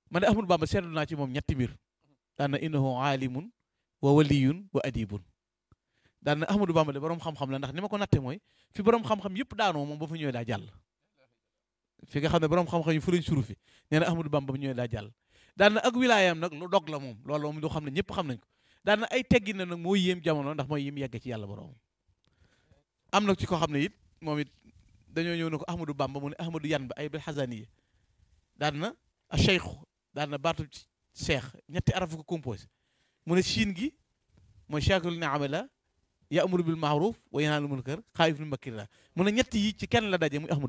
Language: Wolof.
man de Ahmadou Bamba seetlu naa ci moom ñetti mbir daan na innahu aalimun wa waliyun wa adibun daan na Ahmadou Bamba de borom xam-xam la ndax ni ma ko natte mooy fi borom xam-xam yëpp daanoo moom ba fa ñëwee daa jàll fi nga xam ne borom xam-xam yi fu lañ suru fi nee na Ahmadou Bamba ba ñëwee daa jàll daan na ak wilaayam nag lu dog la moom loolu moom lu xam ne ñëpp xam nañ ko daan na ay teggi na nag moo yéem jamono ndax mooy yéem yegg ci yàlla borom am na ci ko xam ne it moom it dañoo ñëw ne ko Ahmadou Bamba mu ne Ahmadou yan ba ay bil xasaniya daan na a cheikhu daan na baatu cheikh ñetti arafu ko composé mu ne siin gi mooy chakul ni'ama la ya'muru bil ma'ruf wa yanhaal munkar xaayif lu makkir la mu ne ñett yi ci kenn la daje muy Ahmadou